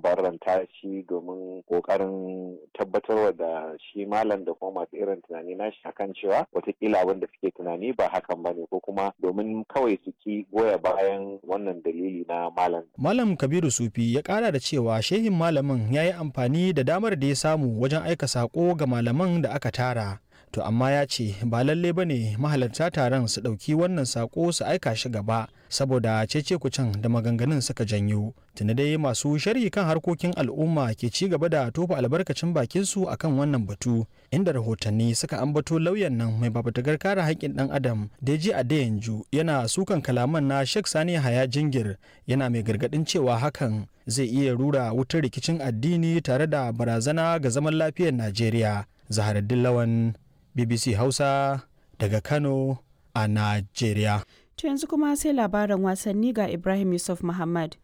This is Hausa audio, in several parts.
barranta shi domin kokarin tabbatarwa da shi malam da kuma masu irin tunani nashi akan cewa watakila abin da suke tunani ba hakan ba ne ko kuma domin kawai su ki goya bayan wannan dalili na malam. Malam Kabiru Sufi ya kara da cewa shehin malamin ya yi amfani da damar da ya samu wajen aika sako ga malaman da aka tara. To amma ya ce ba lalle ba ne mahalarta taron su ɗauki wannan sako su aika shi gaba saboda cece kucin da maganganun suka janyo. Tuni dai masu sharhi kan harkokin al'umma ke ci gaba da tofa albarkacin bakinsu akan wannan batu inda rahotanni suka ambato lauyan nan mai babatagar kare haƙƙin ɗan adam Deji Adeyanju yana sukan kalaman na Sheikh Sani Haya Jingir yana mai gargaɗin cewa hakan zai iya rura wutar rikicin addini tare da barazana ga zaman lafiyar Najeriya. Zaharaddin Lawan BBC Hausa daga Kano a Najeriya. To yanzu kuma sai labaran wasanni ga Ibrahim Yusuf Muhammad.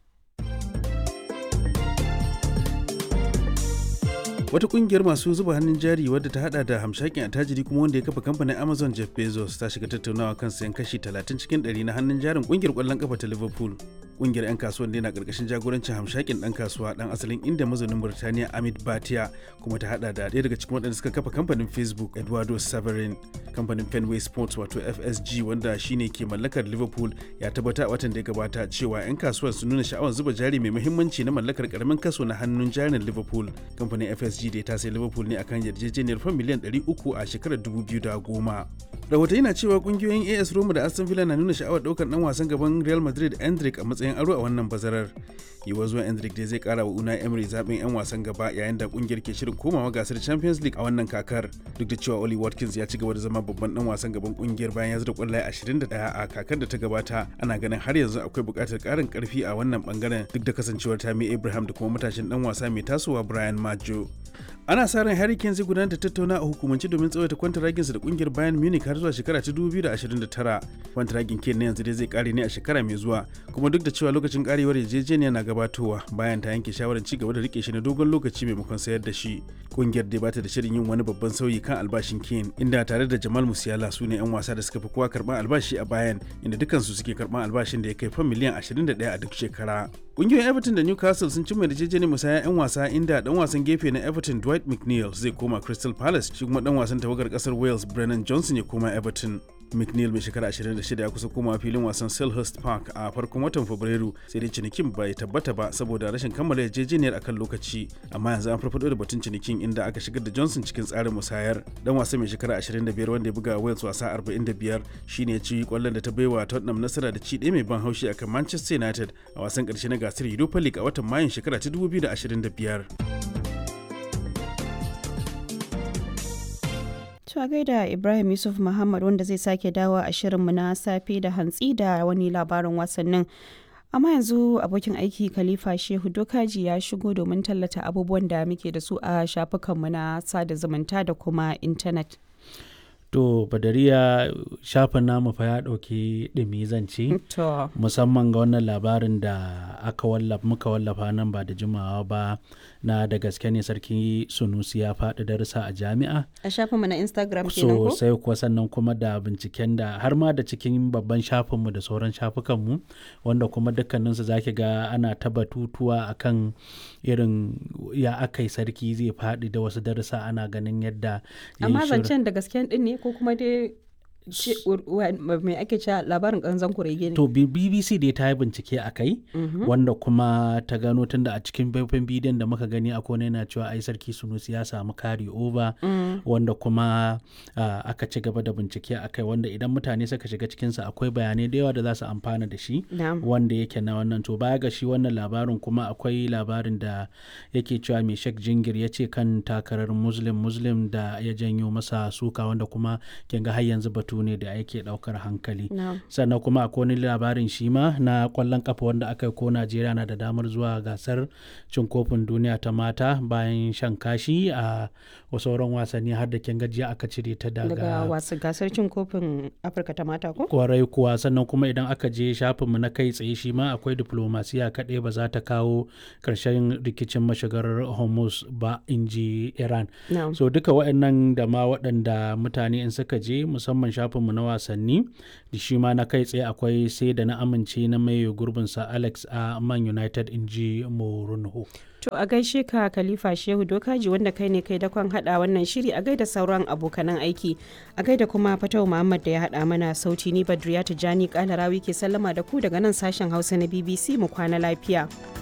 wata kungiyar masu zuba hannun jari wadda ta hada da hamshakin attajiri kuma wanda ya kafa kamfanin amazon jeff bezos ta shiga tattaunawa kan sayan kashi 30 cikin 100 na hannun jarin kungiyar kwallon kafa ta liverpool kungiyar 'yan kasuwan da na karkashin jagorancin hamshakin dan kasuwa dan asalin inda mazaunin burtaniya amit batiya kuma ta hada da ɗaya daga cikin waɗanda suka kafa kamfanin facebook eduardo severin kamfanin fenway sports wato fsg wanda shine ke mallakar liverpool ya tabbata a watan da ya gabata cewa 'yan kasuwan sun nuna sha'awar zuba jari mai muhimmanci na mallakar karamin kaso na hannun jarin liverpool kamfanin fsg da ta sai liverpool ne akan yarjejeniyar fan miliyan 300 a shekarar 2010 rahotanni na cewa kungiyoyin as roma da aston villa na nuna sha'awar daukar dan wasan gaban real madrid endrick a matsayin aro a wannan bazarar yiwuwar zuwan endrick dai zai kara wa una emery zaben yan wasan gaba yayin da kungiyar ke shirin komawa gasar champions league a wannan kakar duk da cewa oli watkins ya ci gaba da zama babban dan wasan gaban kungiyar bayan ya zura kwallaye 21 a kakar da ta gabata ana ganin har yanzu akwai buƙatar ƙarin ƙarfi a wannan bangaren duk da kasancewar tammy abraham da kuma matashin dan wasa mai tasowa brian majo ana sa ran Harry Kane zai gudanar da tattauna a hukumance domin tsawaita kwantaraginsa da kungiyar Bayern Munich har zuwa shekara ta 2029. Kwantaragin Kane na yanzu dai zai kare ne a shekara mai zuwa, kuma duk da cewa lokacin karewar yarjejeniya na gabatowa bayan ta yanke shawarar ci gaba da rike shi na dogon lokaci maimakon sayar da shi. Kungiyar dai bata da shirin yin wani babban sauyi kan albashin Kane, inda tare da Jamal Musiala su ne 'yan wasa da suka fi kowa karban albashi a Bayern, inda dukansu suke karban albashin da ya kai fan miliyan 21 a duk shekara. Kungiyoyin Everton da Newcastle sun cimma yarjejeniyar musaya 'yan wasa inda dan wasan gefe na Everton Dwight McNeil zai koma Crystal Palace shi kuma dan wasan tawagar kasar Wales Brennan Johnson ya koma Everton. McNeil mai shekara 26 ya kusa komawa filin wasan Selhurst Park a farkon watan Fabrairu sai dai cinikin bai tabbata ba saboda rashin kammala yarjejeniyar akan lokaci amma yanzu an farfado da batun cinikin inda aka shigar da Johnson cikin tsarin musayar dan wasa mai shekara 25 wanda ya buga Wales wasa 45 shine ya ci kwallon da ta baiwa Tottenham nasara da ci ɗaya mai ban haushi akan Manchester United a wasan ƙarshe na gasar Europa League a watan Mayun shekara ta 2025. Cewa gaida Ibrahim Yusuf Muhammad wanda zai sake dawo a shirinmu na safe da hantsi da wani labarin wasannin. Amma yanzu abokin aiki Khalifa Shehu Dokaji ya shigo domin tallata abubuwan da muke da su a shafukanmu na sada zumunta da kuma intanet. To Badariya shafin namu fa ya ɗauki ɗumi zance To. musamman ga wannan labarin da aka wallafa muka wallafa nan ba da jimawa ba na da gaske ne sarki Sunusi ya faɗi darussa a jami'a. A shafinmu na Instagram kenan ko? sosai kuwa sannan kuma da binciken da har ma da cikin babban shafinmu da sauran shafukanmu wanda kuma dukkaninsu za ki ga ana ta batutuwa akan irin ya aka yi sarki zai faɗi da wasu darussa ana ganin yadda ya yi Amma shirin. zancen da gasken din ne ko kuma dai ce- wa- mai ake cewa labarin ƙanzan kurege ne? To B- BBC dai ta yi bincike a kai wanda kuma ta gano tunda a cikin faifan bidiyon da muka gani a kone yana cewa ai sarki Sunusi ya samu kari over wanda kuma ah, aka ci gaba da bincike a kai wanda idan mutane suka shiga cikinsa akwai bayanai da yawa da za su amfana da shi Na'am. wanda yake na wannan to baya ga shi wannan labarin kuma akwai labarin da yake cewa mai shek jingir ya ce kan takarar muslim muslim da ya janyo masa suka wanda kuma kin ga har yanzu batu ne da yake daukar hankali Na'am. sannan kuma akwai wani labarin shi ma na kwallon kafa wanda aka yi ko najeriya na da damar zuwa gasar cin kofin duniya ta mata bayan shan kashi a sauran wasanni har da kin gajiya aka cire ta Daga daga wasu gasar cin kofin Afirka ta mata ko? kwarai kuwa sannan kuma idan aka je shafinmu na kai tsaye shi ma akwai diplomasiya kaɗai ba za ta kawo ƙarshen rikicin mashigar hormuz ba in ji iran Na'am. so duka waɗannan da ma waɗanda mutane in suka je musamman shafinmu na wasanni da shi ma na kai tsaye akwai sai da na amince na mai gurbinsa alex a man united in ji morunho To a gaishe ka Khalifa Shehu Dokaji wanda kai ne kai dakon hada wannan shiri a gaida sauran abokanan aiki. A gaida kuma Fatau Muhammad da ya hada mana sauti ni Badriya Tijani Kalarawi ke sallama da ku daga nan sashen Hausa na BBC mu kwana lafiya.